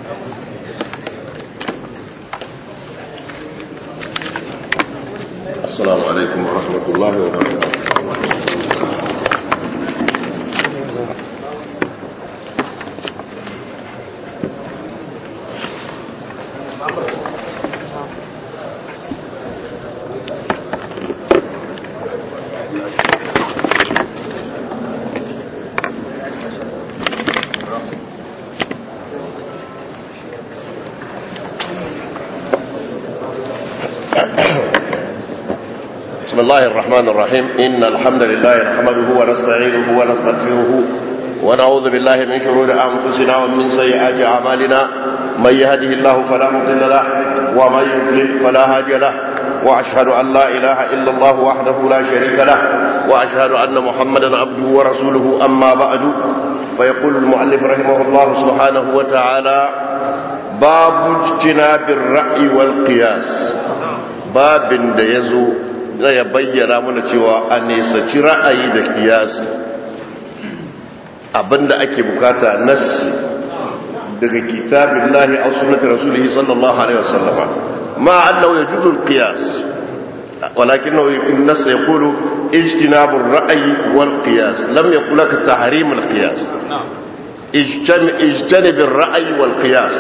السلام عليكم ورحمة الله وبركاته بسم الله الرحمن الرحيم إن الحمد لله نحمده ونستعينه ونستغفره ونعوذ بالله من شرور أنفسنا ومن سيئات أعمالنا من يهده الله فلا مضل له ومن يضلل فلا هادي له وأشهد أن لا إله إلا الله وحده لا شريك له وأشهد أن محمدا عبده ورسوله أما بعد فيقول المؤلف رحمه الله سبحانه وتعالى باب اجتناب الرأي والقياس باب يزو ya bayyana mana cewa a nesaci ra'ayi da kiyasi abinda ake bukata nassi daga kitabin lahi a sunnati rasulihi sallallahu alaihi wasallama ma annahu yajuzu al-qiyas ولكنه النص يقول اجتناب الرأي والقياس لم يقل لك تحريم القياس اجتنب الرأي والقياس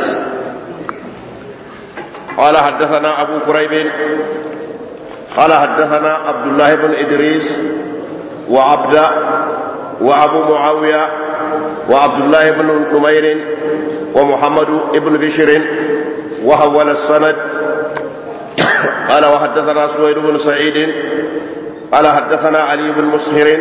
قال حدثنا أبو كريب قال حدثنا عبد الله بن إدريس وعبد وأبو معاوية وعبد الله بن نمير ومحمد بن بشر وحول السند قال وحدثنا سويد بن سعيد قال حدثنا علي بن مسهر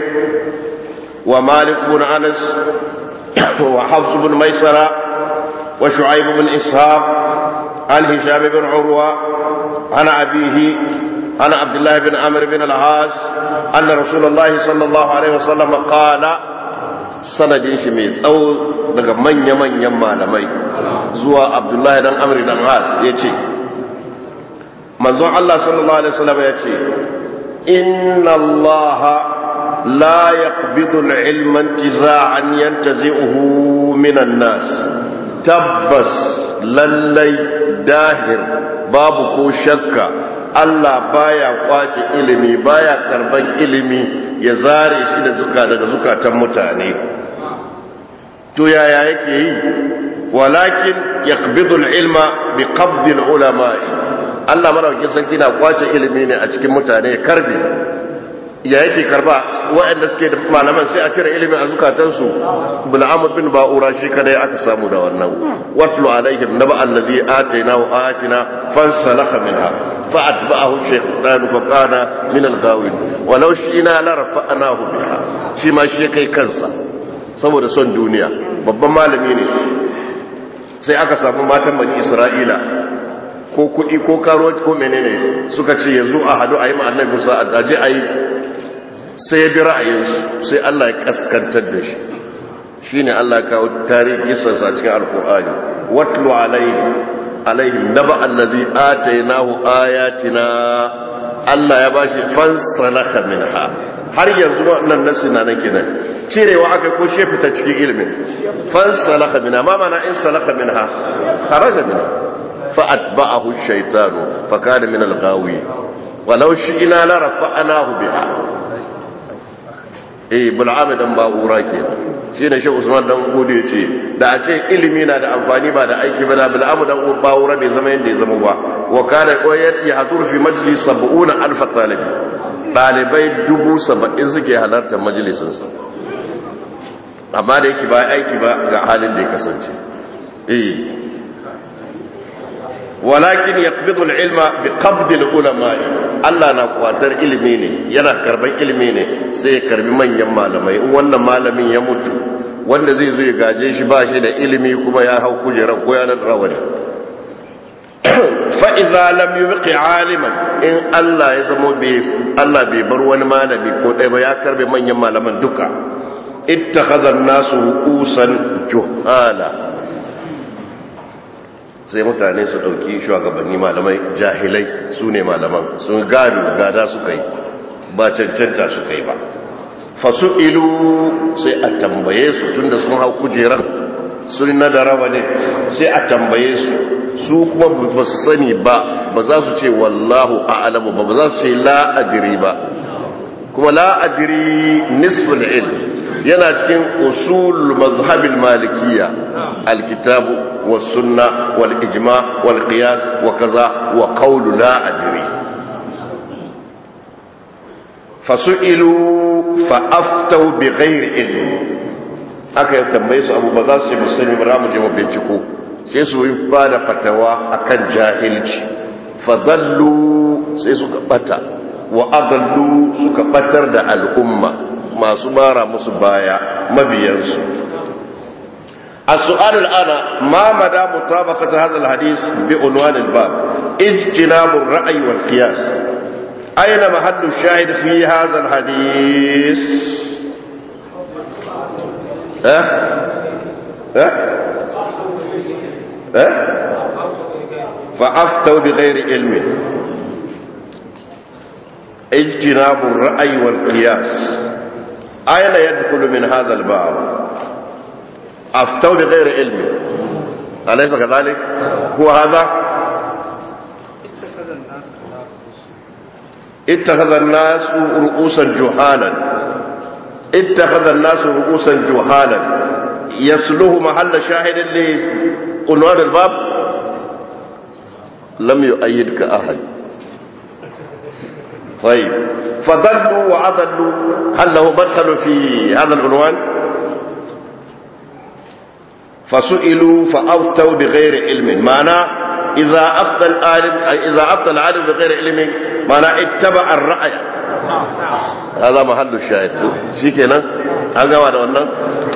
ومالك بن أنس وحفص بن ميسرة وشعيب بن إسحاق عن هشام بن عروة عن أبيه عن عبد الله بن عمرو بن العاص أن رسول الله صلى الله عليه وسلم قال sanadin shi mai tsawo daga manya-manyan malamai zuwa abdullahi dan amri dan as ya ce manzon Allah sallallahu alaihi wasallam ya ce inna Allah la yaqbidu al-ilma intiza'an yantazi'uhu minan nas tabbas lallai dahir babu ko shakka Allah baya kwace ilimi baya karban ilimi ya zare shi da zuka daga zukatan mutane to yaya yake yi walakin yaqbidu al-ilma bi qabd al-ulama'i Allah madaukakin sarki na kwace ilimi ne a cikin mutane karbi ya yake karba waɗanda suke da malaman sai a cire ilimin a zukatansu bul'amur bin ba'ura shi kadai aka samu da wannan watlu alaihim naba allazi atayna wa atina fansalakha minha fa'atba'ahu shaytan fa kana min al-ghawin walau shi'na la rafa'nahu biha shi ma shi kai kansa saboda son duniya babban malami ne sai aka samu matan bani isra'ila ko kuɗi ko karo ko menene suka ce yanzu a hadu a yi ma'annan musa a daji a yi sai ya bi ra'ayinsu sai Allah ya kaskantar da shi shi ne Allah ya kawo tarihi gisansa cikin alkur'ani watlu alaihim naba allazi atainahu ayatina Allah ya bashi fansalaka minha har yanzu wannan nasi na nan kenan cirewa aka ko shi fita cikin ilimin fansalaka minha ma mana in salaka minha kharaja minha fa atba'ahu ash-shaytanu fa kana min al-ghawi walau shi'na la rafa'nahu biha eh bul'ami dan ba'ura kenan shi ne shi usman dan gode ce da a ce ilimi na da amfani ba da aiki ba da bul'amu dan ba'ura bai zama yadda ya zama ba wa kana qoyat ya hadur fi majlis 70 alf talib dalibai dubu saba'in suke halartar majalisin sa amma da yake ba aiki ba ga halin da ya kasance eh walakin yaqbidu al-ilma bi qabd al-ulama Allah na kwatar ilimi ne yana karban ilimi ne sai ya karbi manyan malamai in wannan malamin ya mutu wanda zai zo ya gaje shi ba shi da ilimi kuma ya hau kujeran ko ya nan rawani fa idza lam yubqi aliman in Allah ya zama bai Allah bai bar wani malami ko dai ba ya karbe manyan malaman duka ittakhadha an-nasu ru'usan juhala sai mutane su dauki shugabanni malamai jahilai su ne malaman sun gado gada suka yi ba cancanta suka yi ba fasu'ilu sai a tambaye su tunda sun hau kujerar sun na da ne sai a tambaye su su kuma ba su sani ba ba za su ce wallahu a'lamu ba ba za su ce la adri ba kuma la adri nisful ilm yana cikin usul mazhabil malikiyya alkitabu was sunna wal ijma wal qiyas wa kaza wa qawlu la adri fasu'ilu fa aftau bi ghairi ilm aka yi tambaye su abu ba za su ce musani ba mu je mu binciko sai su yi ba da fatawa akan jahilci fadallu sai suka bata wa adallu suka batar da al'umma masu mara musu baya mabiyansu السؤال الآن ما مدى مطابقة هذا الحديث بعنوان الباب اجتناب الرأي والقياس أين محل الشاهد في هذا الحديث ها ها ها فأفتوا بغير علم اجتناب الرأي والقياس أين يدخل من هذا الباب أفتوا بغير علم أليس كذلك هو هذا اتخذ الناس رؤوسا جهالا اتخذ الناس رؤوسا جهالا يسلوه محل شاهد لعنوان الباب لم يؤيدك أحد طيب فضلوا وعضلوا هل له مدخل في هذا العنوان فسئلوا فأفتوا بغير علم معنى إذا أفتى العالم إذا أفتى العالم بغير علم معنى اتبع الرأي هذا محل الشاهد shi kenan an gama da wannan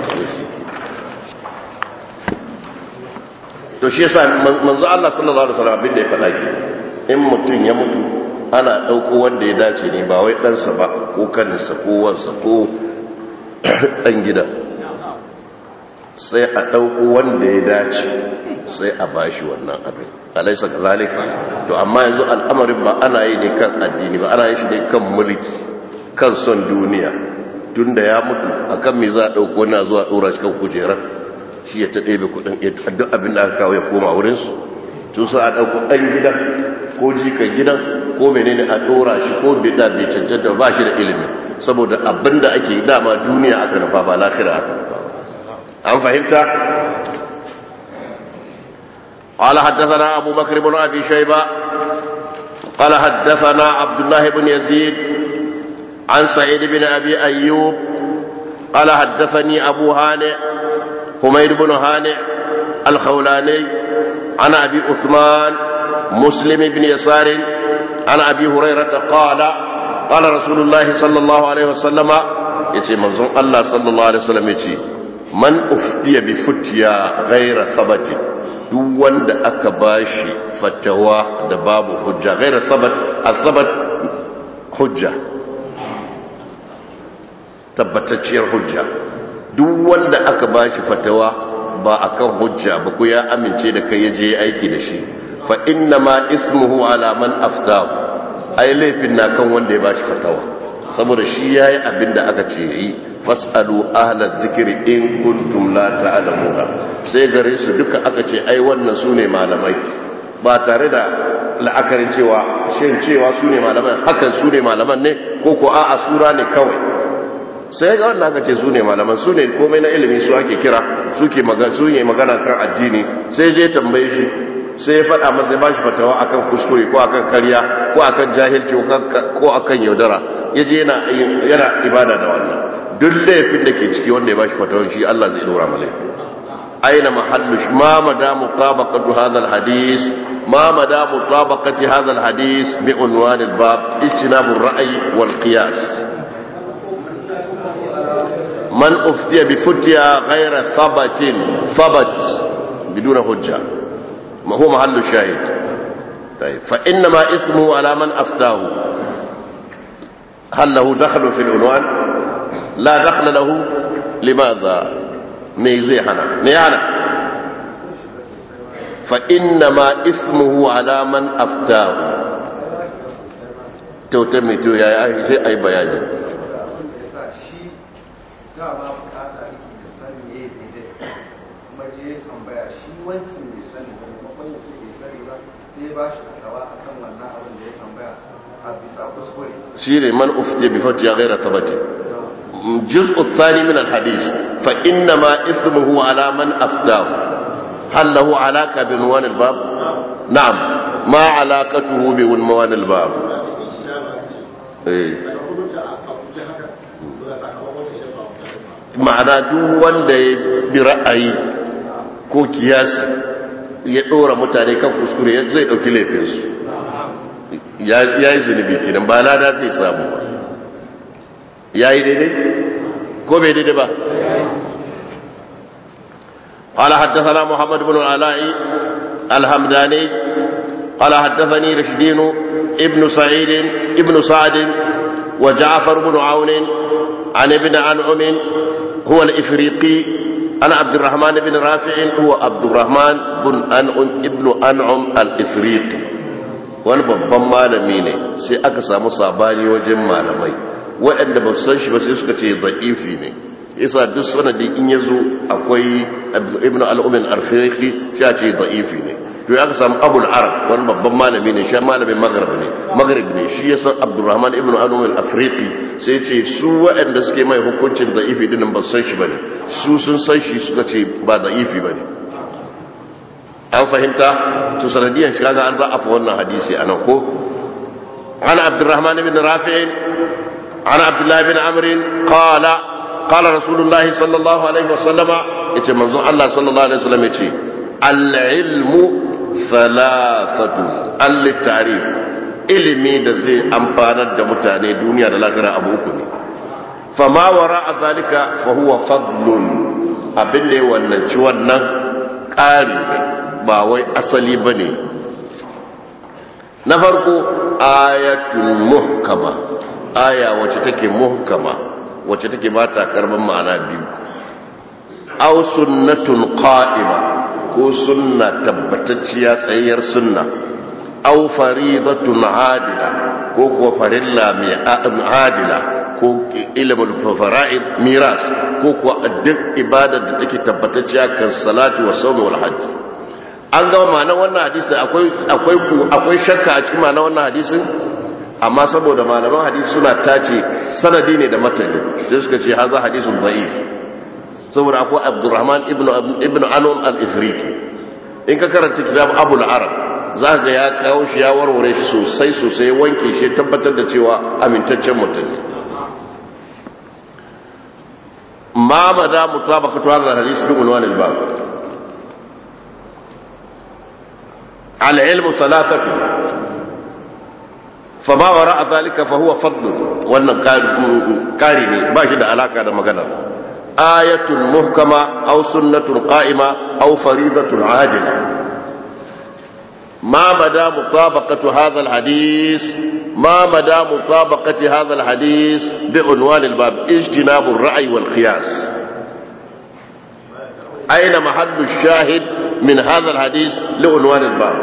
to shi yasa manzo Allah sallallahu alaihi wasallam abin da ya faɗa ki in mutum ya mutu ana ɗauko wanda ya dace ne ba wai ɗansa ba ko kaninsa ko wansa ko ɗan gida sai a ɗauko wanda ya dace sai a bashi wannan abin alaisa ka zalika to amma yanzu al'amarin ba ana yi ne kan addini ba ana yi shi ne kan mulki kan son duniya tun da ya mutu akan me za a ɗauko na zuwa ɗora shi kan kujerar shi ya ta ɗebe kuɗin duk abin da aka kawo ya koma wurinsu tun sa a ɗauko ɗan gidan ko jikan gidan ko menene a ɗora shi ko bida bai cancanta ba shi da ilimi saboda abin da ake dama duniya aka nufa ba lafira aka nufa an fahimta قال حدثنا أبو بكر بن أبي شيبة قال حدثنا عبد الله بن يزيد عن سعيد بن أبي أيوب قال حدثني أبو هانئ حميد بن هانئ الخولاني عن أبي عثمان مسلم بن يسار عن أبي هريرة قال قال رسول الله صلى الله عليه وسلم يتي منظوم الله صلى الله عليه وسلم يتي من أفتي بفتيا غير ثبت duk wanda aka bashi fatawa da babu hujja gaira sabat asabat hujja tabbatacciyar hujja duk wanda aka bashi fatawa ba akan hujja ba ku ya amince da kai yaje aiki da shi fa inna ma ismuhu ala man aftahu ai laifin na kan wanda ya bashi fatawa saboda shi yayi abin da aka ce yi fasalu ahla dhikri in kuntum la ta'lamuna sai gare su duka aka ce ai wannan sune malamai ba tare da la'akarin cewa shin cewa sune malaman hakan sune malaman ne ko ko a'a sura ne kawai sai ga wannan aka ce sune malaman sune komai na ilimi su ake kira suke magana su ne magana kan addini sai je tambaye shi sai ya faɗa masa ya bashi fatawa akan kuskure ko akan karya ko akan jahilci ko akan yaudara yaje yana yana ibada da wannan duk laifin da ke ciki wanda ya bashi fatawan shi Allah zai dora mu laifi aina mahallu ma mada mutabaqatu hadha alhadith ma mada mutabaqati hadha alhadith bi unwan albab ijtinabu ar-ra'y wal qiyas man uftiya bi futya ghayra thabatin thabat biduna hujja ma huwa mahallu shahid طيب فإنما اسمه على من أفتاه هل له دخل في العنوان لا دخل له لماذا ميزيحنا ميانا فإنما اسمه على من أفتاه توتمي تو يا أي أي بياني dama bukata yake da sani ne daidai kuma je sai ya tambaya shi wancan bai sani ba maimakon ya ce bai sani ba sai ya ba shi fatawa akan wannan abin da ya tambaya a bisa kuskure shine man ufti bi fatiya ghayra tabati الجزء الثاني من الحديث فإنما إثمه على من أفتاه هل له علاقة بعنوان الباب نعم ما علاقته بعنوان الباب إيه. ma'ana duk wanda ya bi ra'ayi ko kiyasi ya ɗora mutane kan kuskure zai ɗauki laifinsu ya yi zunubi kenan ba lada zai samu ba ya yi daidai ko bai daidai ba قال حدثنا محمد بن العلاء الهمداني قال حدثني رشدين ابن سعيد ابن سعد وجعفر بن عون عن ابن أنعم هو الإفريقي أنا عبد الرحمن بن رافع هو عبد الرحمن بن أنعم ابن أنعم الإفريقي wani babban malami ne sai aka samu sabani wajen malamai waɗanda ba su san shi ba sai suka ce da'ifi ne isa duk sanadi in ya zo akwai ibn al'umin arfiriki shi a ce da'ifi ne to ya aka samu abul arab wani babban malami ne shi malamin maghrib ne maghrib ne shi ya san abdurrahman ibn al'umin afriki sai ce su waɗanda suke mai hukuncin da'ifi din ba su san shi ba ne su sun san shi suka ce ba da'ifi ba ne an fahimta to sanadiyan shi kaga an za'afa wannan hadisi anan ko an abdurrahman ibn rafi' an abdullah ibn amr qala qala rasulullahi sallallahu alaihi wasallama yace manzon Allah sallallahu alaihi wasallam yace al-ilmu thalathatu al-ta'rif ilimi da zai amfanar da mutane duniya da lahira abu uku ne fama wara zalika fa huwa fadlun abin da ya wannan ci wannan ƙari ba wai asali ba ne na farko ayatun muhkama aya wacce take muhkama wacce take ba ta karban ma'ana biyu aw sunnatun qa'ima ko sunna tabbatacciya tsayayyar sunna aw faridatun adila ko kuwa farilla mai adila ko ilimin fara'id miras ko kuwa duk ibadar da take tabbatacciya kan salati wa sawmi wal hajj an gama ma'anar wannan hadisi akwai akwai akwai shakka a cikin ma'anar wannan hadisin amma saboda malaman hadisi suna tace sanadi ne da matani sai suka ce haza hadisun da'if saboda akwai abdurrahman ibnu ibnu anum al-ifriqi in ka karanta kitab abul arab za ga ya kawo shi ya warware shi sosai sosai wanke shi tabbatar da cewa amintaccen mutum ne ma mada mutabaqatu hadha al-hadith bi unwan al-bab العلم ثلاثة فما وراء ذلك فهو فضل wannan kari ne ba shi da alaka da magana ayatun muhkama aw sunnatun qa'ima aw faridatun adila ما مدى مطابقة هذا الحديث ما مدى مطابقة هذا الحديث بعنوان الباب اجتناب الرأي والقياس أين محل الشاهد من هذا الحديث لعنوان الباب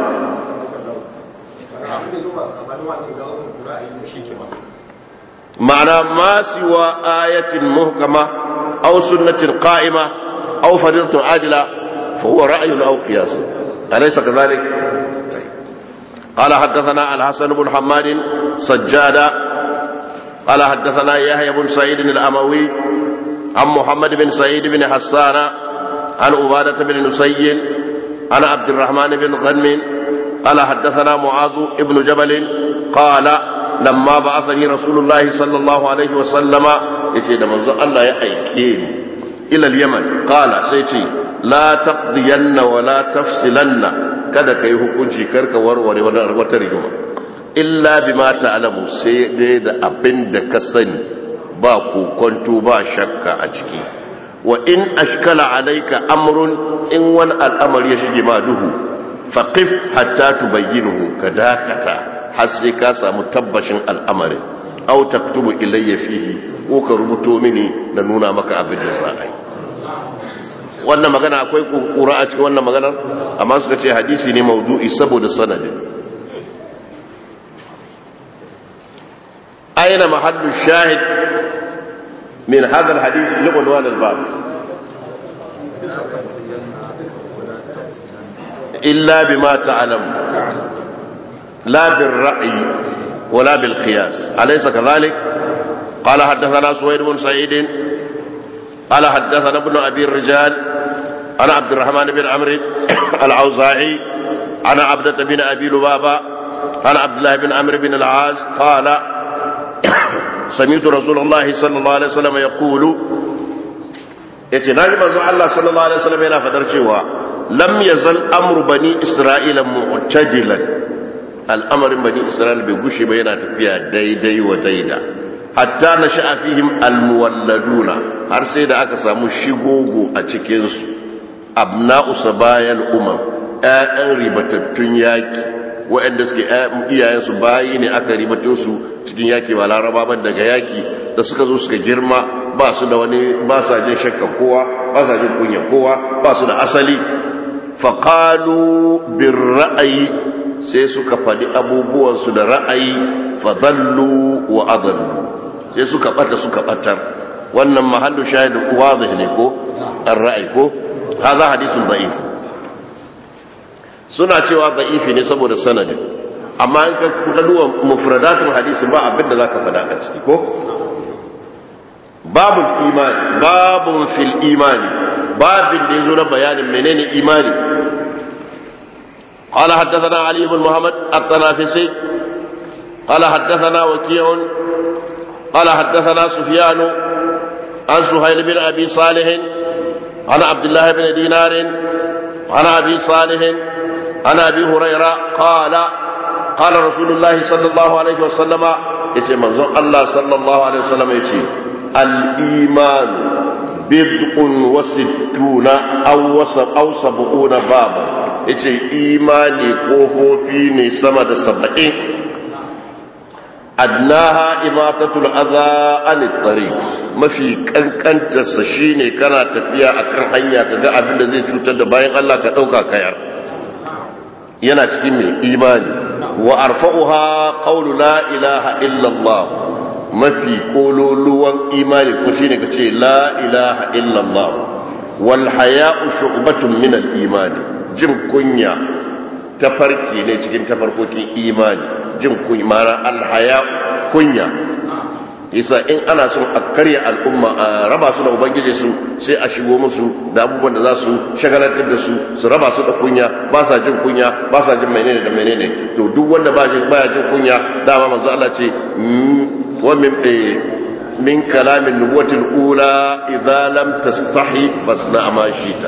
معنى ما سوى آية محكمة أو سنة قائمة أو فريضة عاجلة فهو رأي أو قياس أليس كذلك؟ طيب. قال حدثنا الحسن بن حماد سجادة قال حدثنا يحيى بن سعيد الأموي عن محمد بن سعيد بن حسان عن عبادة بن نسي عن عبد الرحمن بن غنم قال حدثنا معاذ بن جبل قال لما بعثني رسول الله صلى الله عليه وسلم يشهد منذ الله يأيكين إلى اليمن قال سيتي لا تقضين ولا تفصلن kada ka yi hukunci karka warware wata rigima illa bi ma ta'lamu sai dai da abin da ka sani ba kokonto ba shakka a ciki wa in ashkala alayka amrun in wani al'amari ya shige ma duhu faqif hatta tubayyinuhu ka dakata har sai ka samu tabbashin al'amarin aw taktubu ilayya fihi ko ka rubuto mini na nuna maka abin da za a yi wannan magana akwai kura a cikin wannan maganar amma suka ce hadisi ne maudu'i saboda sanadin aina mahallu shahid min hadha alhadith li unwan albab illa bima ta'lam la bil ra'yi wala bil qiyas alaysa kadhalik قال حدثنا سويد بن سعيد قال حدثنا ابن ابي الرجال انا عبد الرحمن بن عمرو الاوزاعي انا عبدة بن ابي لبابه انا عبد الله بن عمرو بن العاص قال سمعت رسول الله صلى الله عليه وسلم يقول yace naji manzo Allah sallallahu alaihi wasallam yana fadar cewa lam yazal amru bani isra'ila mu'tadilan al'amarin bani isra'ila bai gushe ba yana tafiya daidai wa daida hatta nasha'a fihim almuwalladuna har sai da aka samu shigogo a cikin su abna'u sabayal umam ƴaƴan ribatattun yaki waɗanda suke iyayensu bayi ne aka ribato su cikin yaki ba laraba ban daga yaki da suka zo suka girma ba su da wani ba sa jin shakka kowa ba sa jin kunya kowa ba su da asali faƙalu bin ra'ayi sai suka faɗi abubuwansu da ra'ayi fadallu wa adallu sai suka ɓata suka ɓatar wannan mahallu shahidin wadih ne ko an ra'ayi ko haza hadisun da'if suna cewa da'ifi ne saboda sanadin amma in ka duba mufradatun hadisi ba abin da zaka faɗa a ciki ko babul imani babun fil imani babin da yazo na bayanin menene imani قال حدثنا علي بن محمد الطنافسي قال حدثنا وكيع قال حدثنا سفيان عن سهيل بن ابي صالح عن عبد الله بن دينار عن ابي صالح عن ابي هريره قال قال رسول الله صلى الله عليه وسلم يتي منزون الله صلى الله عليه وسلم يتي الإيمان بضع وستون أو وسب أو سبعون بابا yace imani kofofi ne sama da saba'in adnaha imatatul adha an tariq mafi kankantarsa shine kana tafiya akan hanya kaga abin da zai cutar da bayan Allah ka dauka kayar yana cikin mai imani wa arfa'uha qawlu la ilaha illa Allah mafi kololuwan imani ko shine kace la ilaha illa Allah wal haya'u shu'batun min al imani jin kunya tafarki ne cikin tafarkokin imani jin kunya ma'ana al haya'u kunya isa in ana son a karya al'umma a raba su da ubangiji su sai a shigo musu da abubuwan da za su shagalantar da su su raba su da kunya ba sa jin kunya ba sa jin menene da menene to duk wanda ba jin baya jin kunya dama manzo Allah ce wa min min kalamin nubuwatil ula idza lam tastahi fasna ma shita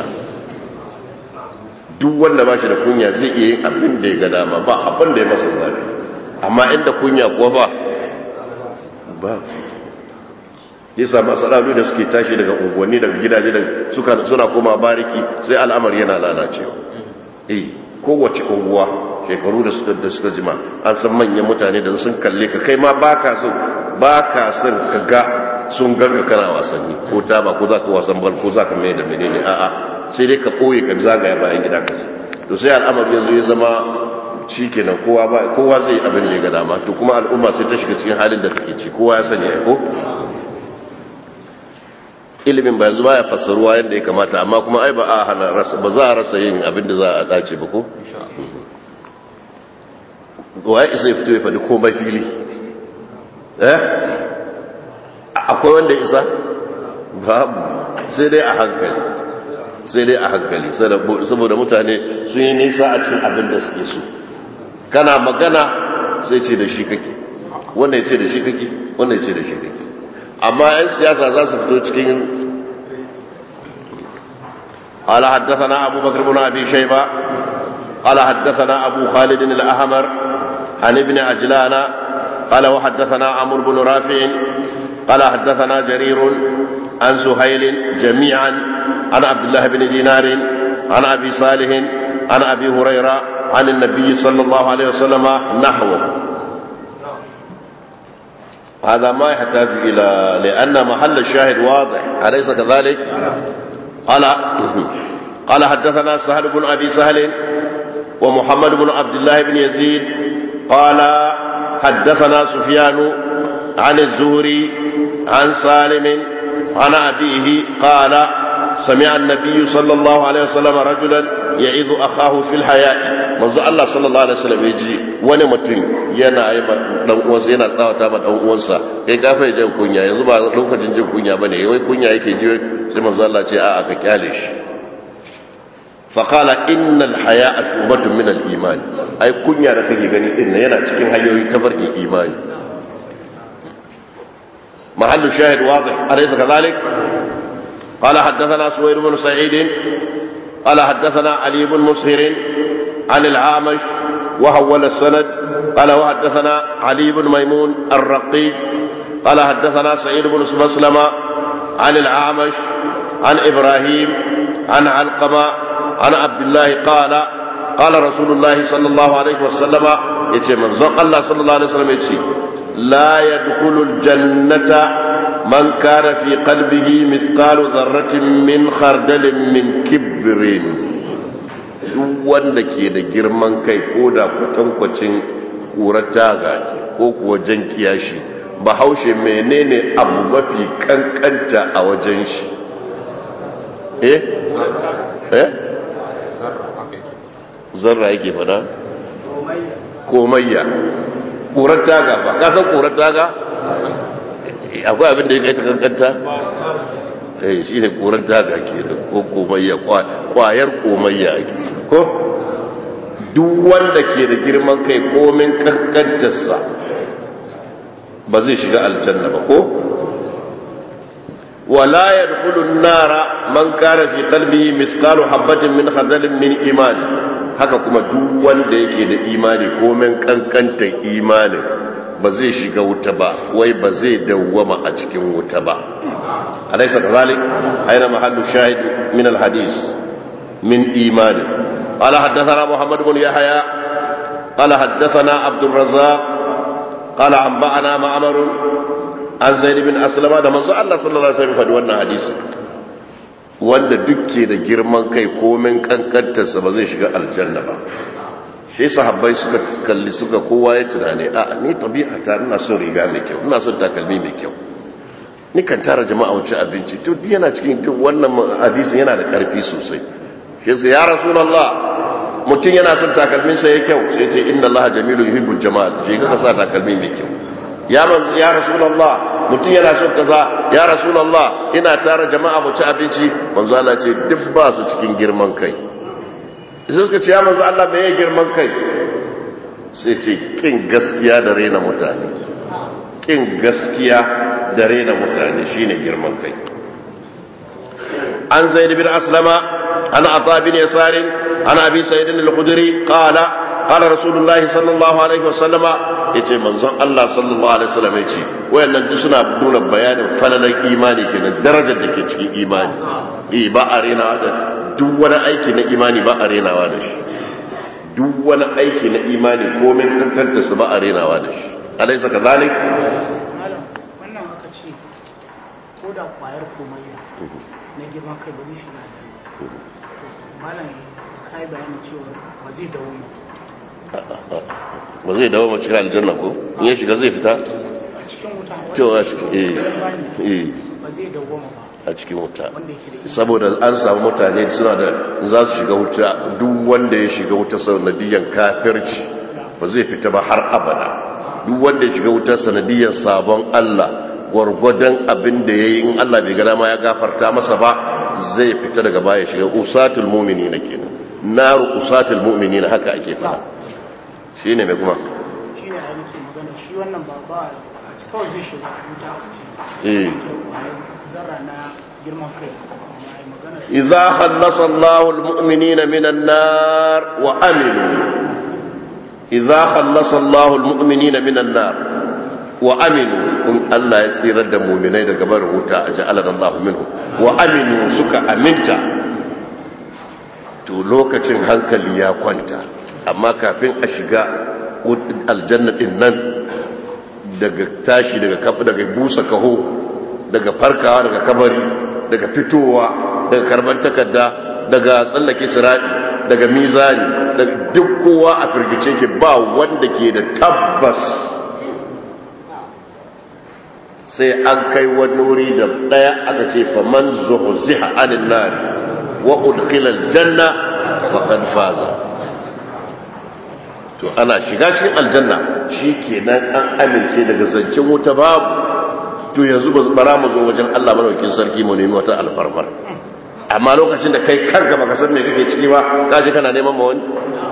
duk wanda ba shi da kunya zai iya yin abin da ya ga dama ba abin da ya masa zafi amma inda kunya kuwa ba ba yasa masalalu da suke tashi daga unguwanni daga gidaje da suka suna koma bariki sai al'amari yana lalacewa eh kowace unguwa shekaru da suka da suka jima an san manyan mutane da sun kalle ka kai ma baka son baka son ka ga sun garga kana wasanni ko ta ba ko za ka wasan bal ko za ka mai da menene a'a sai dai ka koye ka zagaya bayan gida ka to sai al'amari yanzu ya zama shi kenan kowa ba kowa zai abin da ya ga dama to kuma al'umma sai ta shiga cikin halin da take ci kowa ya sani ai ko ilimin ba yanzu baya fassaruwa yadda ya kamata amma kuma ai ba a hana rasa ba za a rasa yin abin da za a dace ba ko waye isa ya fito ya faɗi komai fili eh akwai wanda isa babu sai dai a hankali sai dai a hankali saboda mutane sun yi nisa a cikin abin da suke so kana magana sai ce da shi kake wanda ya ce da shi kake wanda ya ce da shi kake amma 'yan siyasa za su fito cikin قال حدثنا أبو بكر بن أبي شيبة قال حدثنا أبو خالد الأحمر عن ابن عجلان قال وحدثنا عمرو بن رافع قال حدثنا جرير عن سهيل جميعا عن عبد الله بن دينار عن أبي صالح عن أبي هريرة عن النبي صلى الله عليه وسلم نحوه هذا ما يحتاج إلى لأن محل الشاهد واضح أليس كذلك قال قال حدثنا سهل بن أبي سهل ومحمد بن عبد الله بن يزيد قال حدثنا سفيان عن الزهري عن سالم عن أبيه قال سمع النبي صلى الله عليه وسلم رجلا يعظ أخاه في الحياة منذ الله صلى الله عليه وسلم يجي wani mutum yana yi dan uwansa yana tsawata ma dan uwansa kai ka fa jin kunya yanzu ba lokacin jin kunya bane wai kunya yake ji sai manzo Allah ce a aka kyale shi fa qala innal haya'a shubatun min al iman ai kunya da kake gani din yana cikin hanyoyi tafarkin imani mahallu shahid wadih alaysa kadhalik قال حدثنا سوير بن سعيد قال حدثنا علي بن مسهر عن العامش وهول السند قال وحدثنا علي بن ميمون الرقي قال حدثنا سعيد بن مسلمة عن العامش عن إبراهيم عن علقمة عن عبد الله قال قال رسول الله صلى الله عليه وسلم يتي من الله صلى الله عليه وسلم يتي لا يدخل الجنة من كان في قلبه مثقال ذرة من خردل من كبر wanda ke da girman kai ko da kwatankwacin ƙurar taga ko kuwa jan kiyashi ba haushe menene abu mafi kankanta a wajen shi eh eh zarra yake fada komayya ƙurar taga ba kasan ƙurar taga akwai abin da ya kai ta kankanta eh shi ne ƙurar taga ke da ko komayya ƙwayar komayya ake ko duk wanda ke da girman kai komin kankantarsa ba zai shiga aljanna ba ko wala yadkhulu an-nara man kana fi qalbihi mithqalu habatin min khardalin min iman haka kuma duk wanda yake da imani komin kankantar imanin ba zai shiga wuta ba wai ba zai dawwama a cikin wuta ba alaysa kadhalik aina mahallu shahid min al-hadith min imani قال حدثنا محمد بن يحيى قال حدثنا عبد الرزاق قال أنبأنا معمر عن زيد بن أسلم ده منzo Allah sallallahu alaihi wasallam faɗi wannan hadisi wanda dukke da girman kai komin kankantarsa ba zai shiga aljanna ba shi sahabbai suka kalli suka kowa ya tunani a ni tabi'a ta ina son riga mai kyau ina son takalmi mai kyau ni kan tara jama'a wuce abinci to yana cikin duk wannan hadisin yana da karfi sosai shi ya rasulullah mutum yana son takalminsa ya kyau sai ce inna allaha jamilu yuhibbul jamal je ka sa takalmi mai kyau ya manzo ya rasulullah mutum yana son kaza ya rasulullah ina tara jama'a mu ci abinci manzo Allah ce duk ba su cikin girman kai sai suka ce ya manzo Allah me ya girman kai sai ce kin gaskiya da rena mutane kin gaskiya da rena mutane shine girman kai an zaid bin aslama عن عطاء بن يسار عن ابي سعيد الخدري قال قال رسول الله صلى الله عليه وسلم yace manzon Allah sallallahu alaihi wasallam yace wayannan duk suna nuna bayanin falalar imani kenan darajar da ke cikin imani eh ba a renawa da duk wani aiki na imani ba a renawa da shi duk wani aiki na imani komai kankanta su ba a renawa da shi alaysa kazalik wannan aka ce ko da kwayar komayya na girman kai ba zai shiga malam kai bayanin cewa ba zai dawo ba zai dawo mace cikin aljanna ko in ya shiga zai fita a cikin wuta cewa cikin eh eh ba zai dawo ba a cikin wuta wanda yake da saboda an samu mutane suna da za su shiga wuta duk wanda ya shiga wuta sanadiyan kafirci ba zai fita ba har abada duk wanda ya shiga wuta sanadiyan sabon Allah gwargwadon abin da ya yi in Allah bai gana ma ya gafarta masa ba zai fita daga baya shiga usatul mumini na kenan naru usatul mumini na haka ake fara shi ne mai kuma shi ne ainihin magana shi wannan ba ba kawai zai shiga wuta a ce eh zarra na girman kai amma ai magana إذا خلص الله المؤمنين من النار وأمنوا إذا خلص الله المؤمنين من النار وأمنوا إن الله يسير المؤمنين قبل وتا أجعلنا الله منهم وأمنوا سك أمنت to lokacin hankali ya kwanta amma kafin a shiga aljanna din nan daga tashi daga kafa daga busa kaho daga farkawa daga kabari daga fitowa daga karban takarda daga tsallake sirati daga mizani daga duk kowa a firgice ke ba wanda ke da tabbas sai an kai wani wuri da daya aka ce faman zuhziha anin nar wa udkhila aljanna faqad faza to ana shiga cikin aljanna shikenan an amince daga zancen wuta babu to yanzu bara mu zo wajen Allah madaukakin sarki mu nemi wata alfarmar amma lokacin da kai kanka baka san me kake ciki ba kaje kana neman ma wani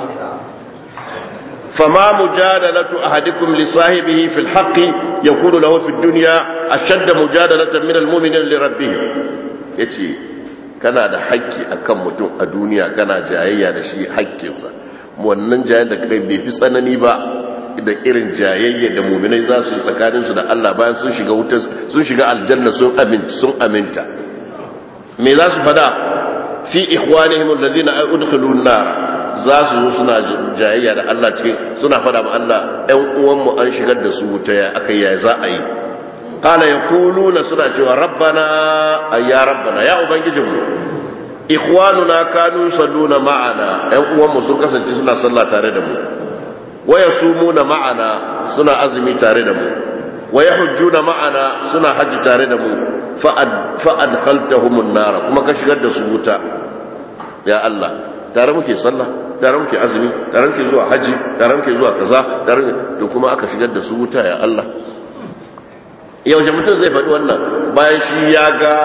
فما مجادلة أحدكم لصاحبه في الحق يكون له في الدنيا أشد مجادلة من المؤمن لربه يتي kana da haƙƙi akan mutum a duniya kana jayayya da shi haƙƙinsa wannan jayayya da kai bai fi tsanani ba da irin jayayya da muminai za su yi tsakaninsu da Allah bayan sun shiga wuta sun shiga aljanna sun aminta sun aminta me za su fada fi ikhwanihim alladhina udkhilu an-nar za su zo suna jayayya da Allah cikin suna fada ma Allah ɗan uwanmu an shigar da su wuta ya aka yi za a yi kala ya kuluna suna cewa rabbana ya rabbana ya ubangijinmu ikhwanuna kanu salluna ma'ana ɗan uwanmu sun kasance suna sallah tare da mu waya sumuna ma'ana suna azumi tare da mu waya hujjuna ma'ana suna haji tare da mu fa'ad khaltahumun nara kuma ka shigar da su wuta ya Allah tare muke sallah tare muke azumi tare muke zuwa haji tare muke zuwa kaza tare to kuma aka shigar da su wuta ya Allah yaushe mutum zai faɗi wannan bayan shi ya ga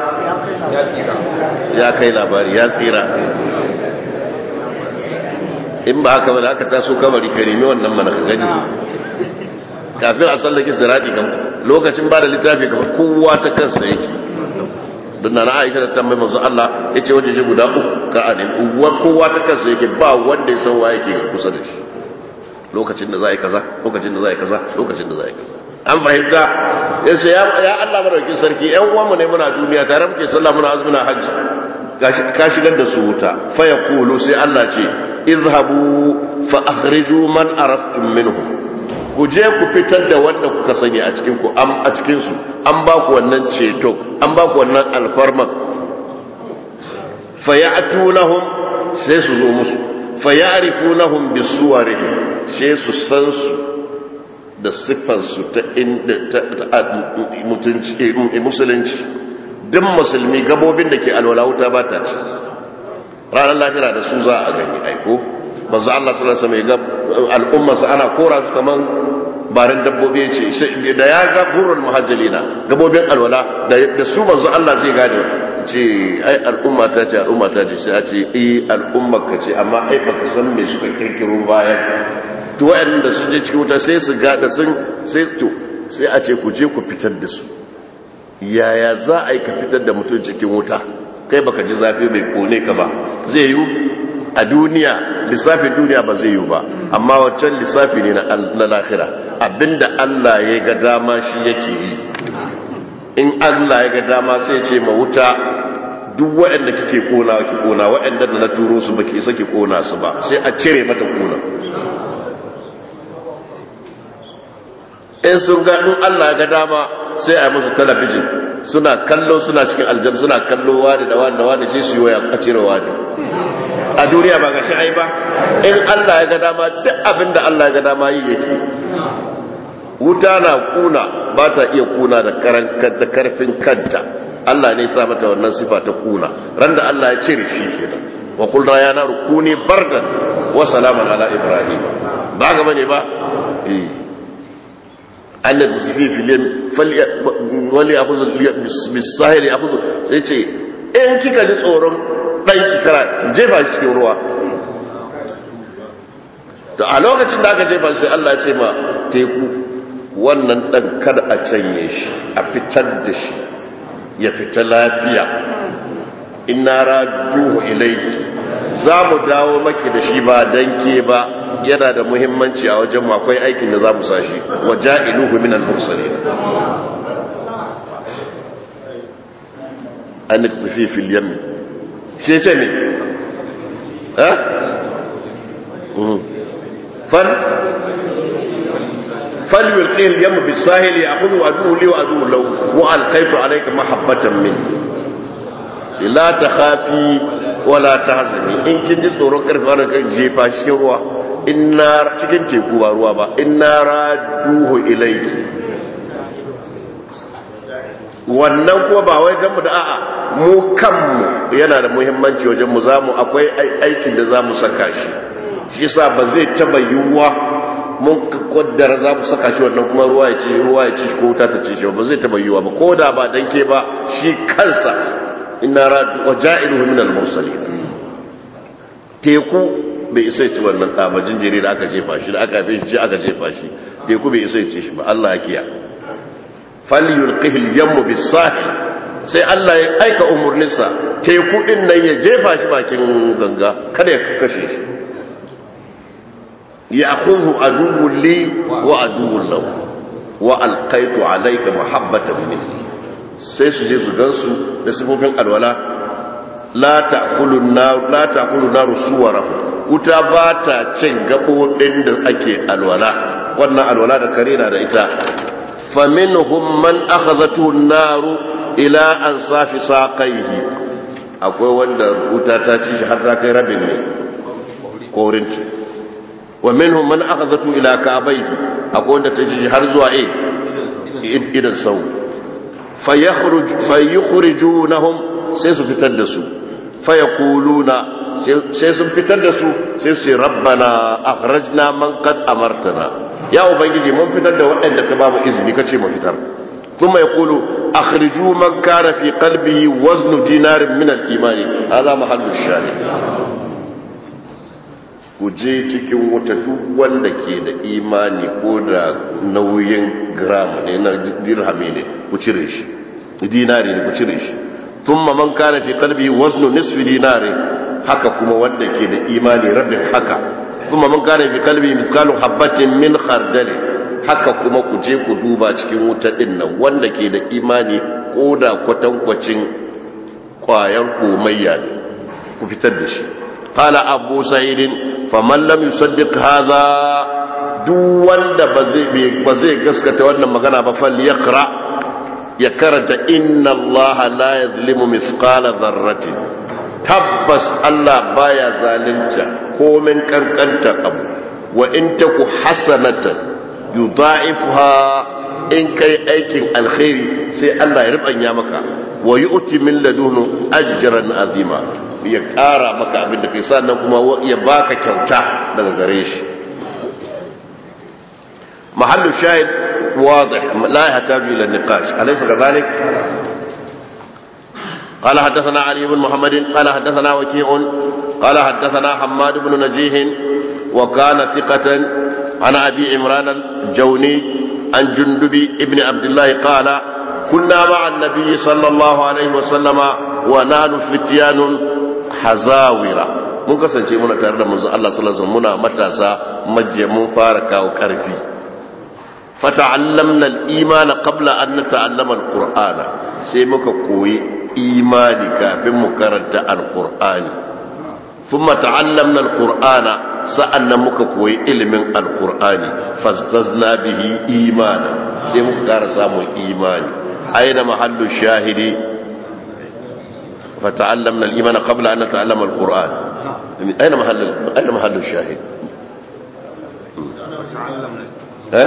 ya kai labari ya tsira in ba haka ba da aka taso kamari ka nemi wannan mana ka gani kafin a tsallake sirati kam lokacin ba da littafi kamar kowa ta kansa yake don na aisha da tambayi manzo Allah ya ce waje guda uku ka a nemi uwar kowa ta kansa yake ba wanda ya san wa yake kusa da shi lokacin da za a yi kaza lokacin da za a yi kaza lokacin da za a yi kaza an fahimta ya ce ya Allah madaukin sarki yan uwanmu ne muna duniya tare muke sallah muna azumi na hajji ka shigar da su wuta fa yaqulu sai Allah ce izhabu fa akhriju man araftum minhum ku je ku fitar da wanda kuka sani a cikin ku a cikin su an ba ku wannan ceto an ba ku wannan alfarman fayatu sai su zo musu fayarifunahum bisuwarihim sai su san su da siffar su ta inda ta mutunci musulunci duk musulmi gabobin da ke alwala wuta ba ta ci ranar lafiya da su za a gani aiko manzo Allah sallallahu alaihi wasallam al'ummarsa ana kora su kaman barin dabbobi ya ce da ya ga burul muhajjalina gabobin alwala da su manzo Allah zai gane ce ai al'umma ta ce al'umma ta ce sai a ce eh al'umma ka ce amma ai baka san me suka kirkiro bayan to waɗanda sun je cikin wuta sai su ga da sun sai to sai a ce ku je ku fitar da su yaya za a yi ka fitar da mutum cikin wuta kai baka ji zafi bai kone ka ba zai yi a duniya lissafin duniya ba zai yi ba amma wancan lissafi ne na lahira abinda Allah ya ga dama shi yake yi in Allah ya ga dama sai ce ma wuta duk waɗanda kike kona ki kona waɗanda da na turo su baki isa ki kona su ba sai a cire mata kona in sun ga in Allah ya ga dama sai a yi musu talabijin suna kallo suna cikin aljanna suna kallo wani da wani da wani sai su yi waya a cire wani a duniya ba ga shi ai ba in Allah ya ga dama duk abin da Allah ya ga dama yi yake wuta na kuna ba ta iya kuna da da karfin kanta Allah ne sa mata wannan sifa ta kuna ran da Allah ya cire shi kenan wa qulna ya naru kuni bardan wa salaman ala ibrahim ba ga bane ba eh an da tasfi fil yam wali akhudhu bis sahil akhudhu sai ce in kika ji tsoron dan ki kara jefa shi cikin ruwa to a lokacin da aka jefa sai Allah ya ce ma teku wannan dan kada a canye shi a fitar da shi ya fita lafiya inna raduhu ilayki za mu dawo maki da shi ba danke ba yana da muhimmanci a wajen akwai aikin da za mu sashi wa ja'iluhu min al-mursalin an tafi fil yam shi ce me ha fal فليلقيه اليم بالساهل ياخذ عدوه لي وعدوه له والقيت عليك محبه مني لا تخافي ولا تحزني in kin ji tsoron karfi wannan kan jefa shi ruwa inna cikin teku ba ruwa ba inna raduhu ilayki wannan kuma ba wai dan mu da a'a mu kanmu yana da muhimmanci wajen mu zamu akwai aikin da zamu saka shi shi yasa ba zai taba yiwuwa mun kaddara za mu saka shi wannan kuma ruwa ya ci ruwa ya ci ko wuta ta ci shi ba zai taba yiwuwa ba ko da ba danke ba shi kansa inna radu wa ja'iluhu min al-mursalin teku bai isa ci wannan ɗaba jinjiri da aka jefa shi da aka haife shi aka jefa shi teku bai isa ci shi ba Allah ya kiya falyulqihi al-yammu bis-sahil sai Allah ya aika umurninsa teku din nan ya jefa shi bakin ganga kada ya kashe shi يأخذه عدو لي وعدو له وألقيت عليك محبة مني sai su je su gansu da sifofin alwala la ta'kulu nar la ta'kulu nar suwarahu wuta ba ta cin gabobin da ake alwala wannan alwala da kare na da ita faminhum man akhadhatu an-nar ila ansafi saqaihi akwai wanda wuta ta ci shi har ta kai rabin ne korinci wa minhum man akhadhatu ila ka'bayhi akwai wanda ta ji har zuwa eh idan sau fayakhruj fayukhrijunahum sai su fitar da su fayaquluna sai sun fitar da su sai su ce rabbana akhrajna man qad amartana ya ubangiji mun fitar da waɗanda ka ba mu izini kace mu fitar ثم يقول أخرجوا من كان في قلبه وزن دينار من الإيمان هذا محل الشاهد ku je cikin wuta duk wanda ke da imani ko da nauyin gram ne na dirhami ne ku cire shi dinari ne ku cire shi thumma man kana fi qalbi waznu nisfi dinari haka kuma wanda ke da imani rabin haka thumma man kana fi qalbi mithqalu habatin min khardal haka kuma ku je ku duba cikin wuta din nan wanda ke da imani ko da kwatankwacin kwayar komayya ne ku fitar da shi قال أبو سعيد فمن لم يصدق هذا duk wanda ba zai gaskata wannan magana ba fal yaqra ya karanta inna Allah la yadhlimu mithqala dharratin tabbas Allah baya zalunta komin kankanta abu wa in taku hasanatan yudha'ifha in kai aikin alkhairi sai Allah ya rubanya maka wa yu'ti min ladunu ajran azima ya ƙara maka abin da kai sannan kuma ya baka kyauta daga gare shi mahallu shahid wadih la yahtaju ila niqash alaysa kadhalik قال حدثنا علي بن محمد قال حدثنا وكيع قال حدثنا حماد بن نجيه وكان ثقة عن أبي عمران الجوني عن جندب ابن عبد الله قال كنا مع النبي صلى الله عليه وسلم ونحن فتيان hazawira mun kasance muna tare da manzon Allah sallallahu alaihi wasallam muna matasa majiya mun fara kawo karfi fata'allamna al-iman qabla an nata'allama al-qur'ana sai muka koyi imani kafin mu karanta al-qur'ani thumma ta'allamna al-qur'ana sa'annan muka koyi ilimin al-qur'ani fastazna bihi imana sai muka kara samun imani aina mahallu shahidi فتعلمنا الإيمان قبل أن نتعلم القرآن أين محل أين محل الشاهد؟ ها؟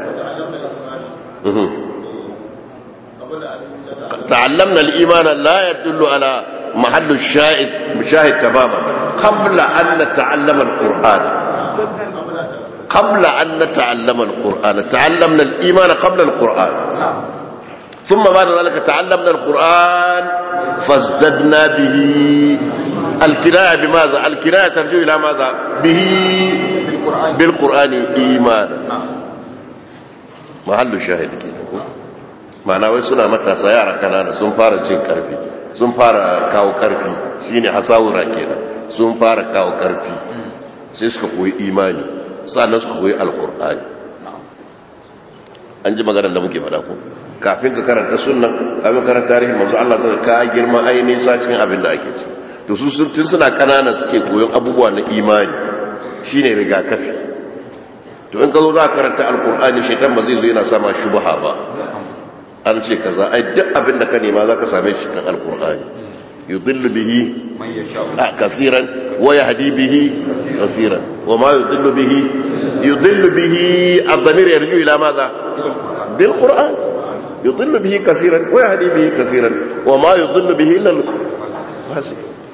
تعلمنا الإيمان لا يدل على محل الشاهد مشاهد تماما قبل أن نتعلم القرآن قبل أن نتعلم القرآن تعلمنا الإيمان قبل القرآن ثم بعد ذلك تعلمنا القرآن فازددنا به الكناية بماذا الكناية ترجع إلى ماذا به بالقرآن إيمانا محل الشاهد كده ma'ana wai suna matasa yara kanana sun fara cin karfi sun fara kawo karfi shine hasawura kenan sun fara kawo karfi sai suka koyi imani sannan suka koyi alkur'ani an ji maganar da muke faɗa ko kafin ka karanta sunnan kafin karanta tarihin manzo Allah zai ka girma ai nisa cikin abin da ake ci to su tun suna kanana suke koyon abubuwa na imani shine rigakafi to in ka zo za ka karanta alkur'ani shaitan ba zai zo yana sama shubha ba an ce kaza ai duk abin da ka nema za ka same shi cikin alkur'ani yudillu bihi كثيرا ويهدي به كثيرا وما يضل به يضل به الضمير يرجع إلى ماذا بالقرآن yudhillu bihi kaseeran wa yahdi bihi kaseeran wa ma yudhillu bihi illa al-fasiq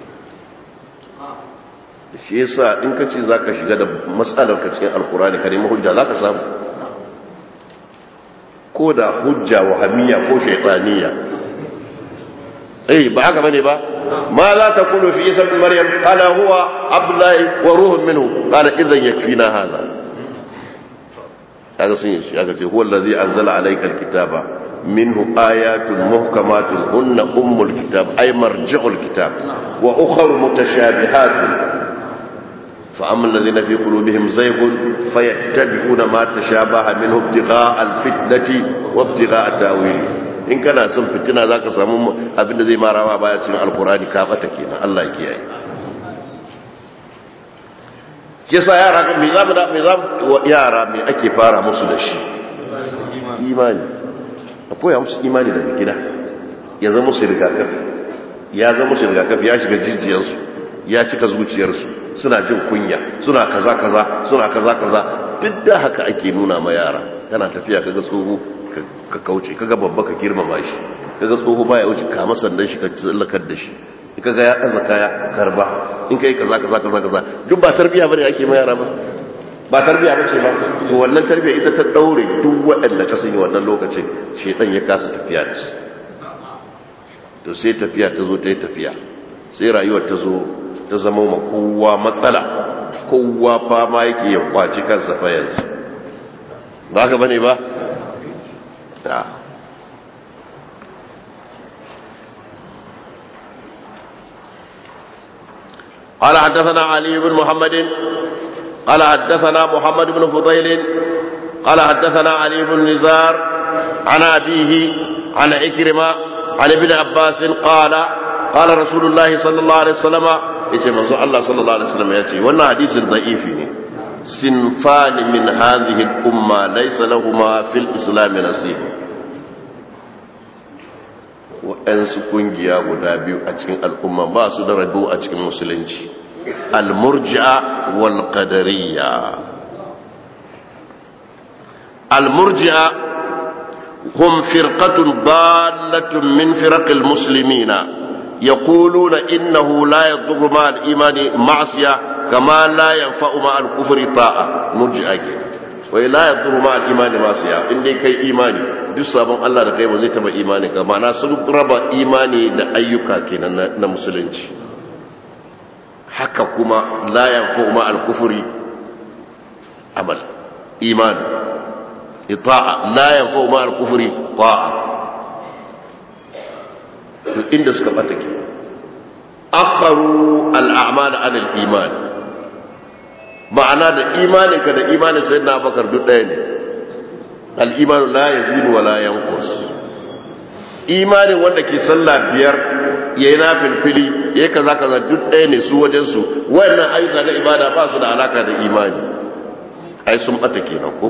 shi yasa in ka ce zaka shiga da matsalar ka cikin alkurani ka nemi hujja zaka samu ko da hujja wahamiyya ko shaytaniya eh ba haka bane ba ma za ta kulu fi isa bin maryam qala huwa abdullahi wa ruhun minhu qala idan yakfina hadha kaga sun yi kaga ce huwa allazi anzala alayka alkitaba minhu ayatun muhkamatun hunna ummul kitab ay marji'ul kitab wa ukhra mutashabihatun فأما الذين في قلوبهم زيغ فيتبعون ما تشابه منه ابتغاء الفتنة وابتغاء تاويله in kana son fitina za ka samu abinda zai marawa baya cikin alkurani ka fata kenan Allah ya kiyaye ke sa yara kan me zamu da me zamu yara me ake fara musu da shi imani akwai musu imani daga gida ya zama musu rigakafi ya zama musu rigakafi ya shiga jijiyarsu ya cika zuciyarsu suna jin kunya suna kaza kaza suna kaza kaza duk da haka ake nuna ma yara kana tafiya kaga tsoho ka kauce kaga babba ka girmama shi kaga tsoho baya wuce ka masandan shi ka tsallakar da shi kaga ya kaza kaya karba in kai kaza kaza kaza kaza duk ba tarbiya bane ake ma yara ba ba tarbiya bace ba to wannan tarbiya ita ta daure duk waɗanda ka sanya wannan lokacin shedan ya kasa tafiya da su to sai tafiya ta zo ta yi tafiya sai rayuwar ta zo ta zama ma kowa matsala kowa fama yake ya kwaci kansa fa yanzu ba ka bane ba ta قال حدثنا علي بن محمد قال حدثنا محمد بن فضيل قال حدثنا علي بن نزار عن أبيه عن عكرمة عن ابن عباس قال قال رسول الله صلى الله عليه وسلم yace manzo Allah sallallahu alaihi wasallam yace wannan hadisin da'ifi ne sinfani min hadhihi al-umma laysa lahumu fil islam nasib wa'ansu kungiya guda biyu a cikin al'umma ba su da rabo a cikin musulunci al-murji'a wal qadariyya al-murji'a hum firqatun dallatun min firaqil muslimina يقولون إنه لا يضر مع الإيمان معصية كما لا ينفع مع الكفر طاعة مرجع ولا يضر مع الإيمان معصية إن دي كي إيماني duk sabon Allah da kai ba zai taba imani ka ma'ana sun raba imani da ayyuka kenan na musulunci haka kuma la yanfu ma al-kufri amal iman ita'a la yanfu ma al-kufri ta'a to inda suka bata ke akharu al'amal an al-iman ma'ana da imaninka da imanin sayyidina abakar duk ɗaya ne al-iman la yazidu wa la yanqus imanin wanda ke sallah biyar yayi na filfili yayi kaza kaza duk ɗaya ne su wajen su wayannan ayyuka na ibada ba su da alaka da imani ai sun bata kenan ko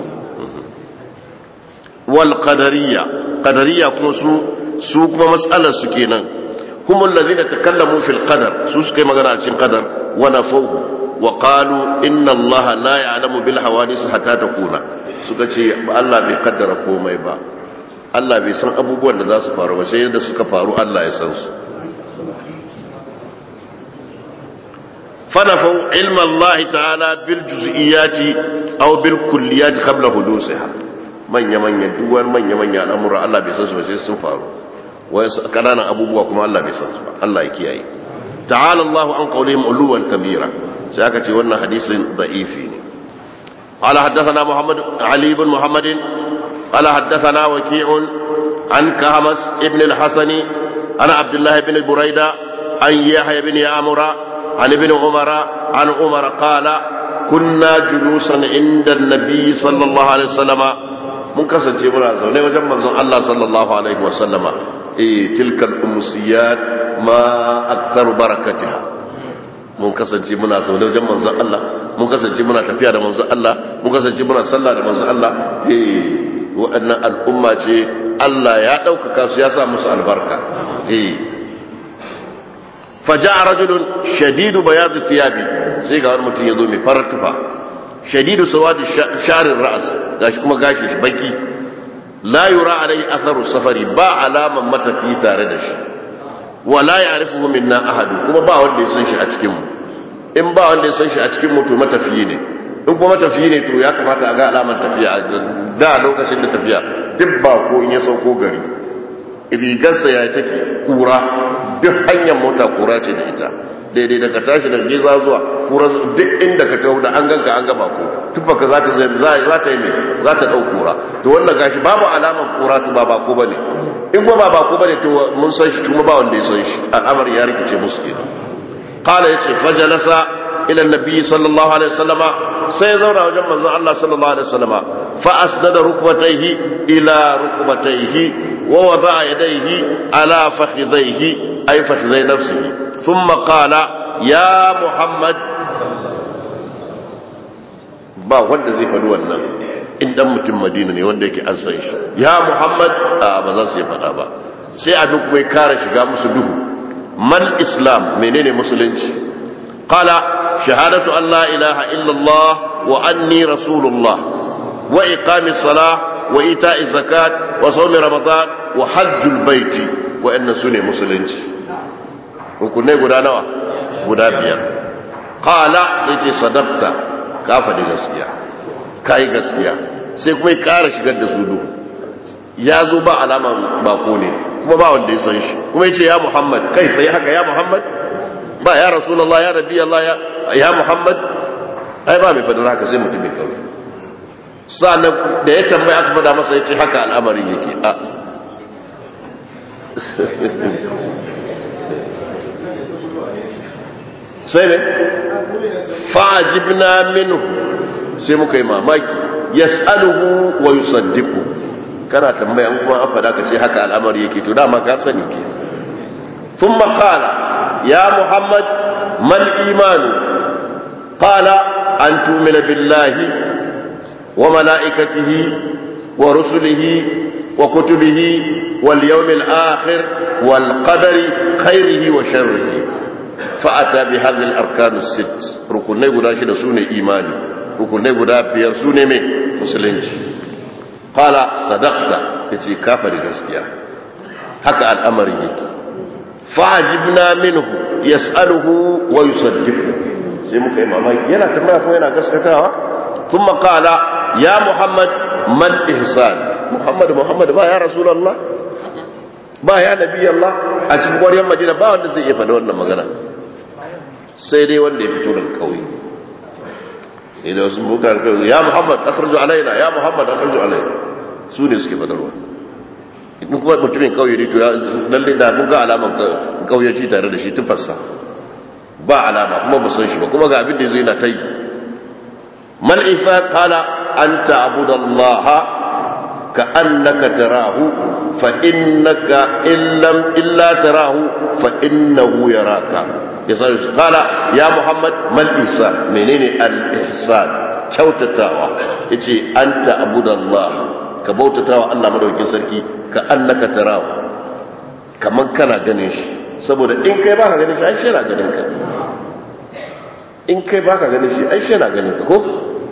wal qadariyya qadariyya kuma su su kuma matsalar su kenan kuma allazina takallamu fil qadar su suka yi magana a cikin qadar wa nafahu wa qalu inna allaha la ya'lamu bil hawadis hatta takuna suka ce Allah bai kaddara komai ba Allah bai san abubuwan da za su faru ba sai da suka faru Allah ya san su fanafau ilma Allah ta'ala bil juz'iyati aw bil kulliyati qabla hudusiha manya-manya duwar manya-manya al'amura Allah bai san su ba sai sun faru wai kananan abubuwa kuma Allah bai san su ba Allah ya kiyaye ta'ala Allahu an qawlihim uluwan kabira sai aka ce wannan hadisin da'ifi ne qala haddathana Muhammad Ali ibn Muhammad qala haddathana Waki'un an Kahmas ibn al-Hasani ana Abdullah ibn Buraida an Yahya ibn Amura an ibn Umara an Umar qala kunna julusan inda an-nabi sallallahu alaihi wasallam mun kasance muna zaune wajen manzon Allah sallallahu alaihi wasallama eh tilkal umsiyat ma aktharu barakatiha mun kasance muna zaune wajen manzon Allah mun kasance muna tafiya da manzon Allah mun kasance muna sallah da manzon Allah eh waɗannan al'umma ce Allah ya ɗaukaka su ya sa musu albarka eh faja'a rajulun shadidu bayad thiyabi sai ga wani mutum ya zo mai farar tufa shadidu sawadi sharin ra'as gashi kuma gashi shi baki la yura alai atharu safari ba alaman matafi tare da shi wala ya'rifuhu minna ahadu kuma ba wanda ya san shi a cikin mu in ba wanda ya san shi a cikin mu to matafiyi ne in kuma matafiyi ne to ya kamata a ga alaman tafiya da lokacin da tafiya duk ba ko in ya sauko gari rigarsa ya take kura duk hanyar mota kura ce da ita daidai daga tashi daga giza zuwa kura duk inda ka taho da an ganka an gaba ko tufaka za ta za ta yi mai za ta dau kura to wannan gashi babu alaman kura to ba ba ko bane in kuma ba ba ko bane to mun san shi kuma ba wanda ya san shi al'amari ya rikice musu kenan qala yace fajalasa ila annabi sallallahu alaihi wasallama sai ya zauna wajen manzon Allah sallallahu alaihi wasallama fa asnada rukbatayhi ila rukbatayhi wa wada'a yadayhi ala fakhidhayhi ay fakhidhay nafsihi thumma qala ya muhammad ba wanda zai faɗi wannan in dan mutum madina ne wanda yake an san shi ya muhammad a ba za su yi faɗa ba sai abin kuma ya kara shiga musu duhu mal islam menene musulunci qala shahadatu an la ilaha illallah wa anni rasulullah wa iqami salah wa ita'i zakat wa sawmi ramadan wa hajjul baiti wa inna sune musulunci rukunai guda nawa guda biyar qala sai ce sadaqta ka faɗi gaskiya kai gaskiya sai kuma ya ƙara shigar da su duhu ya zo ba alaman bako ne kuma ba wanda ya san shi kuma ya ce ya muhammad kai sai haka ya muhammad ba ya rasulallah ya rabbi allah ya muhammad ai ba mai faɗin haka sai mutumin kawai sa'annan da ya tambaya aka faɗa masa ya ce haka al'amarin yake a sai ne fa'ajibna minhu sai muka yi mamaki yas'aluhu wa yusaddiqu kana tambaya an kuma an fada ka ce haka al'amari yake to dama ka sani ke thumma qala ya muhammad mal imanu qala an tu'mina billahi wa malaikatihi wa rusulihi wa kutubihi wal yawmil akhir wal qadari khairihi wa sharrihi fa'ata bi hadhihi al arkan as-sitt rukunai guda shida sune imani rukunai guda biyar sune mai musulunci qala sadaqta yace kafa da gaskiya haka al'amarin yake fa'ajibna minhu yas'aluhu wa yusaddiqu sai muka yi mamaki yana tambaya kuma yana gaskatawa thumma qala ya muhammad man ihsan muhammad muhammad ba ya rasulullah ba ya nabi allah a cikin ƙwaryar madina ba wanda zai iya faɗa wannan magana sai dai wanda ya fito daga kauye idan wasu muka alkawai ya muhammad asarju alaina ya muhammad asarju alaina su ne suke fadarwa in kuma mutumin kauye ne to ya lalle da mun ga alaman kauyaci tare da shi tufarsa ba alama kuma ba san shi ba kuma ga abin da yazo yana ta yi man isa qala anta abudallaha ka annaka tarahu fa innaka illam illa tarahu fa innahu yaraka yasa qala ya muhammad man isa menene al ihsan kyautatawa yace anta abudallaha ka bautatawa Allah madaukakin sarki ka annaka tarahu kaman kana ganin shi saboda in kai baka ganin shi ai shi yana ganin ka in kai baka ganin shi ai shi yana ganin ka ko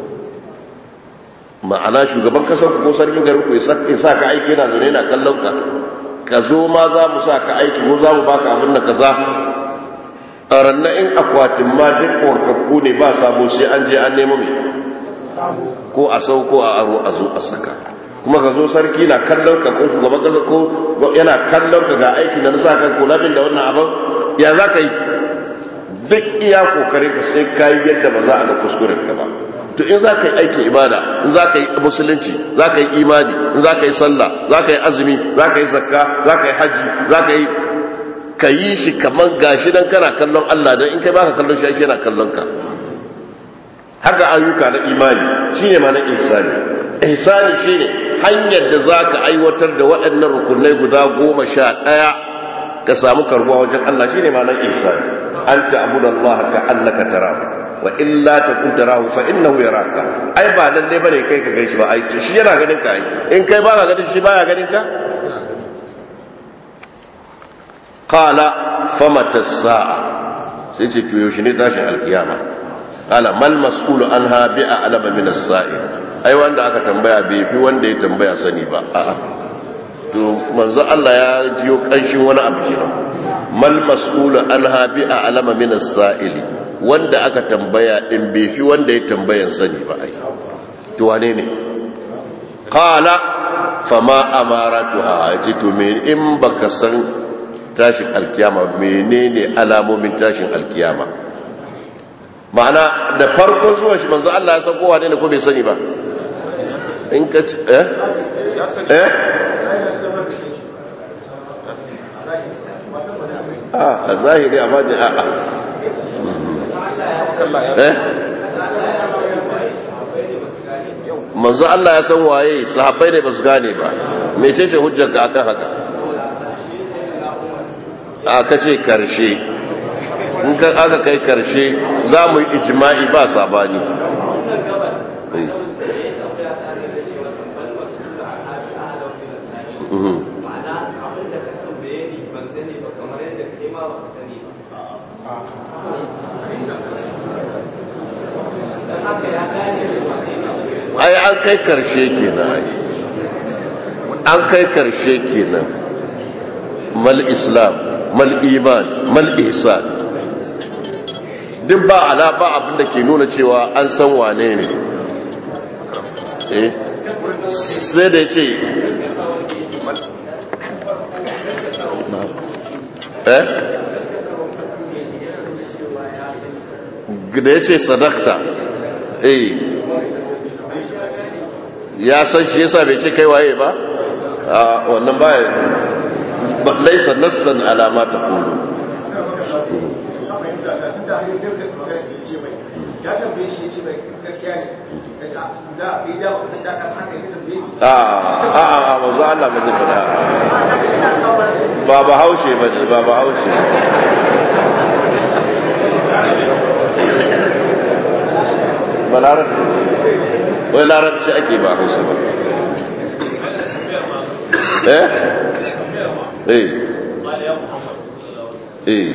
ma'ana shugaban kasar ko sarkin garin ku ya sa ka aiki yana zaune yana kallon ka ka zo ma za mu sa ka aiki ko za mu baka abin da kaza a ranna in akwatin ma duk korkakku ne ba sabo sai an je an nemo mai ko a sauko a aro a zo a saka kuma ka zo sarki na kallon ka ko shugaban kasa ko yana kallon ka ga aiki da nasa ka ko labin da wannan abin ya za ka yi duk iya kokarin ka sai ka yi yadda ba za a ga kuskuren ka ba to in za ka yi aikin ibada in za ka yi musulunci za ka yi imani in za ka yi sallah za ka yi azumi za ka yi zakka za ka yi hajji za ka yi ka yi shi kamar gashi dan kana kallon Allah dan in kai baka kallon shi yana kallon ka haka ayyuka na imani shine ma na ihsani ihsani shine hanyar da zaka aiwatar da waɗannan rukunai guda goma sha ɗaya ka samu karbuwa wajen Allah shine ma na ihsani anta abudallaha ka annaka tarahu wa illa takun tarahu fa innahu yaraka ai ba lalle bane kai ka ganshi ba ai shi yana ganin ka ai in kai ba ka ganin shi baya ganin ka qala famata sa'a sai ce to yaushe ne tashin alkiyama qala mal mas'ulu anha bi'a alama min as-sa'il ai wanda aka tambaya bai fi wanda ya tambaya sani ba a'a to manzo Allah ya jiyo kanshin wani abu kenan mal mas'ulu anha bi a'lama min as-sa'ili wanda aka tambaya din bai fi wanda ya tambayan sani ba ai to wane ne qala fama amaratuha yace to me in baka san tashin alkiyama menene alamomin tashin alkiyama ma'ana da farko zuwa shi manzo Allah ya san kowa ne ko bai sani ba in ka ci eh eh a zahiri a bajin a eh manzo Allah ya san waye sahabbai ne ba su gane ba mecece hujjarka akan haka aka ce karshe in ka aka kai karshe za mu yi ijma'i ba sabani ai an kai karshe kenan ai an kai karshe kenan mal islam mal iman mal ihsan duk ba ala ba abin da ke nuna cewa an san wane ne eh sai da ce eh da ya ce sadakta eh ya san shi yasa bai ce kai waye ba a wannan ba laisa nassan alama ta kulu a a a mazu Allah ba zai fada ba ba haushe ba ne ba ba haushe ba larabci wai larabci ake ba hausa ba eh eh eh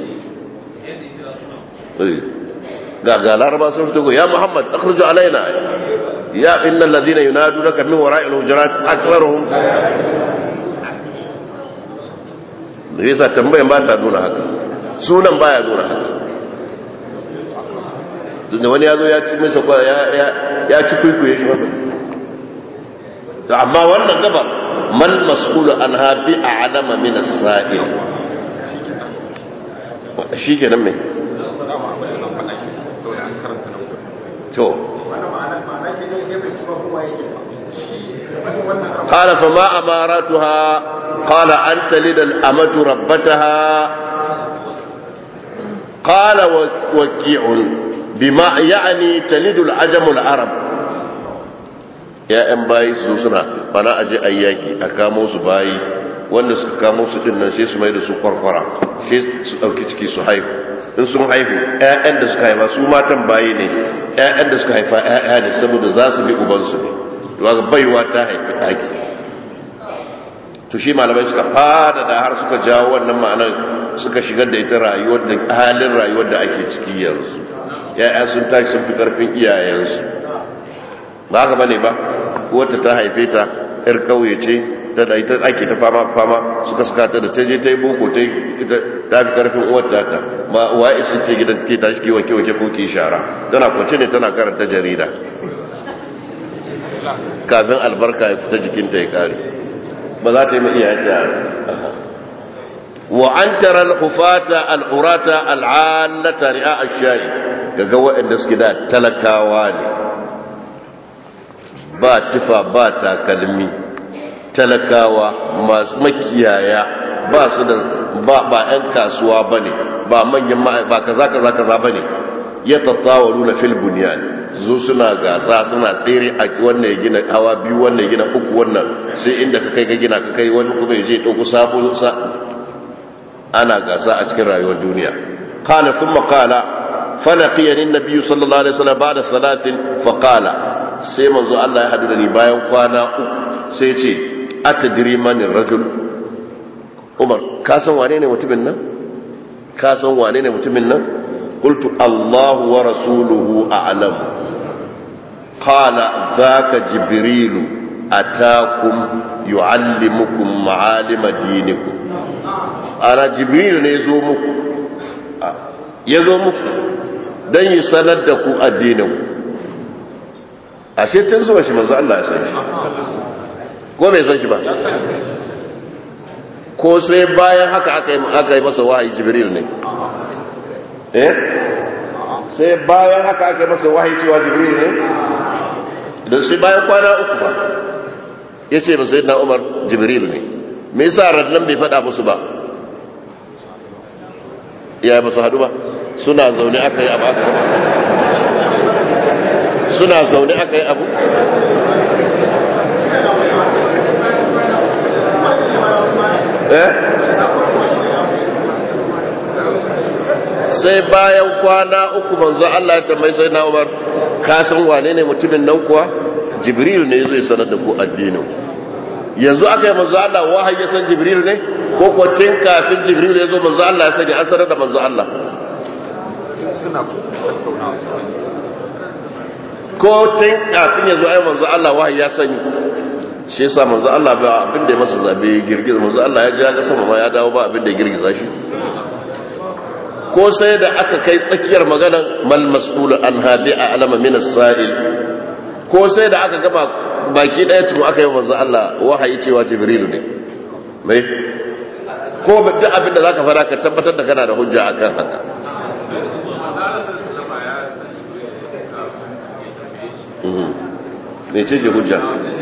eh ga ga laraba sun fito ya muhammad akhruju alaina ya innal ladhina yunadunaka min wara'il hujurat aktharuhum da yasa tambayan ba ta nuna haka sunan baya nuna haka tunda wani ya zo ya ci masa ya ci kwaikwaye shi maka amma wannan gabar man mas'ulu an habi a alama min as-sa'il shi ke nan mai to قال فما أماراتها قال أن تلد الأمة ربتها قال وكيع بما يعني تلد العجم العرب يا ام باي su suna bana aje ayyaki a kamo su bayi wanda suka kamo su din nan sai su mai da su kwarkwara sai su dauki ciki su haihu in sun haihu ƴaƴan da suka haifa su matan bayi ne ƴaƴan da suka haifa ƴaƴa ne saboda za su bi uban su ne to ga baiwa ta haifi daki to shi malamai suka fada da har suka jawo wannan ma'anar suka shigar da ita rayuwar da halin rayuwar da ake ciki yanzu ya'ya sun tashi sun fi karfin iyayensu ba haka bane ba wata ta haife ta yar kauye ce ta da ita ake ta fama fama suka suka ta da ta je ta yi boko ta ta fi karfin uwar ta ta ma wa isin ce gidan ke tashi ke wanke wanke ko ki shara tana kwance ne tana karanta jarida kafin albarka ya fita jikinta ya kare ba za ta yi mai iyayenta wa an tara al-hufata al-urata al-allata ri'a ash-shayi kaga waɗanda suke da talakawa ne ba tufa ba takalmi talakawa masu makiyaya ba su da ba ba ƴan kasuwa bane ba manyan ba kaza kaza kaza bane ya tattawalu na fil bunyan zo suna gasa suna tsere a wannan ya gina hawa biyu wannan ya gina uku wannan sai inda ka kai ga gina ka kai wani kuma ya je ɗauko sabo sa ana gasa a cikin rayuwar duniya qala thumma qala falaqiyani an-nabiy sallallahu alaihi wasallam ba'da salatin fa qala sai manzo Allah ya hadu da ni bayan kwana uku sai ya ce atadri man rajul Umar ka san wane ne mutumin nan ka san wane ne mutumin nan qultu Allah wa rasuluhu a'lam qala dhaka jibrilu atakum yuallimukum ma'alima dinikum ana jibrilu ne zo muku ya zo muku don yi sanar da ku addininku ashe tun zuwa shi manzo Allah ya san shi ko bai san shi ba ko sai bayan haka aka yi masa wahayi jibril ne eh sai bayan haka aka yi masa wahayi cewa jibril ne don sai bayan kwana uku fa ya ce ba sai na umar jibril ne me yasa rannan bai faɗa musu ba ya ba su haɗu ba suna zaune aka yi abu aka suna zaune aka yi abu eh sai bayan kwana uku manzo Allah ya tambayi sai na Umar ka san wane ne mutumin nan kuwa Jibril ne zai sanar da ku addinin yanzu aka yi manzo Allah wahayi ya san Jibril ne ko ko tun kafin Jibril ya zo manzo Allah ya sani an sanar da manzo Allah ko tun kafin ya zo ai manzo Allah wahayi ya sani shi yasa manzo Allah ba abin da ya masa zabe girgiza manzo Allah ya ji ya ga sama ma ya dawo ba abin da ya girgiza shi ko sai da aka kai tsakiyar maganar mal mas'ul an hadi a alama min as-sa'il ko sai da aka gaba baki daya tun aka yi manzo Allah wahayi cewa jibrilu ne mai ko duk abin da zaka fara ka tabbatar da kana da hujja akan haka me ce ce hujja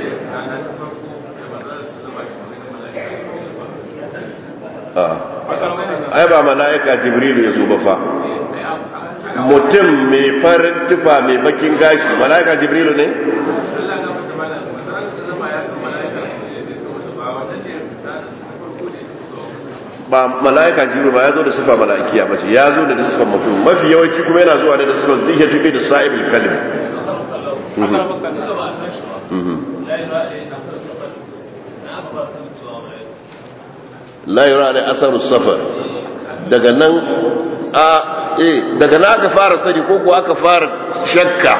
ai ba mala'ika jibrilu ya zo ba fa mutum mai farin tufa mai bakin gashi mala'ika jibrilu ne ba mala'ika jibrilu ba ya zo da sifa mala'ikiya ba ce ya zo da sifan mutum mafi yawanci kuma yana zuwa da sifan zai tafi da sa'ibul kalim la yura da asaru safar daga nan a eh daga nan aka fara sani ko ko aka fara shakka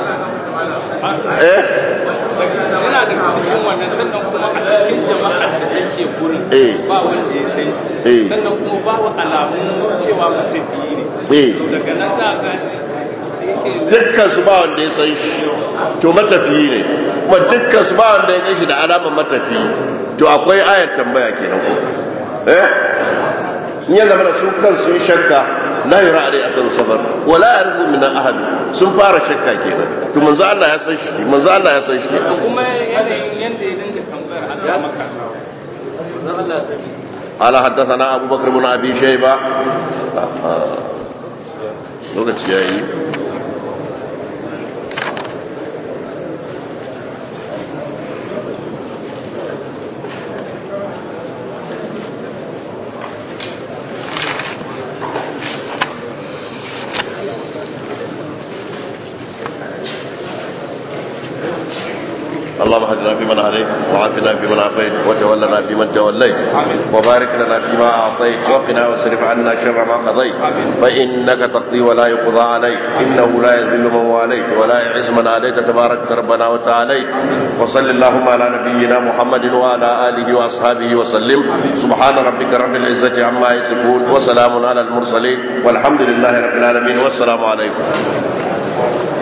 eh yana da cikin wannan sannan kuma a cikin jama'a da take gurin Eh. ba wanda ya san Eh. shi sannan kuma babu alamun cewa matafiyi ne eh daga nan za a gane dukkan su ba wanda ya san shi to matafiyi ne kuma dukkan su ba wanda ya gan shi da alamar matafiyi to akwai ayar tambaya kenan ko eh in ya zama da su kan sun shakka la yura alai asar safar wala yarzu min ahad sun fara shakka kenan to manzo Allah ya san shi manzo Allah ya san shi da kuma yanayin yadda ya dinga tambayar ana maka manzon Allah ya sani قال حدثنا أبو بكر بن أبي شيبة lokaci ya yi اللهم اهدنا فيمن هديت وعافنا فيمن عافيت وتولنا فيمن توليت وبارك لنا فيما اعطيت وقنا واصرف عنا شر ما قضيت فانك تقضي ولا يقضى عليك انه لا يذل من واليت ولا يعز من عليك تبارك ربنا وتعاليت وصل اللهم على نبينا محمد وعلى اله واصحابه وسلم سبحان ربك رب العزه عما يصفون وسلام على المرسلين والحمد لله رب العالمين والسلام عليكم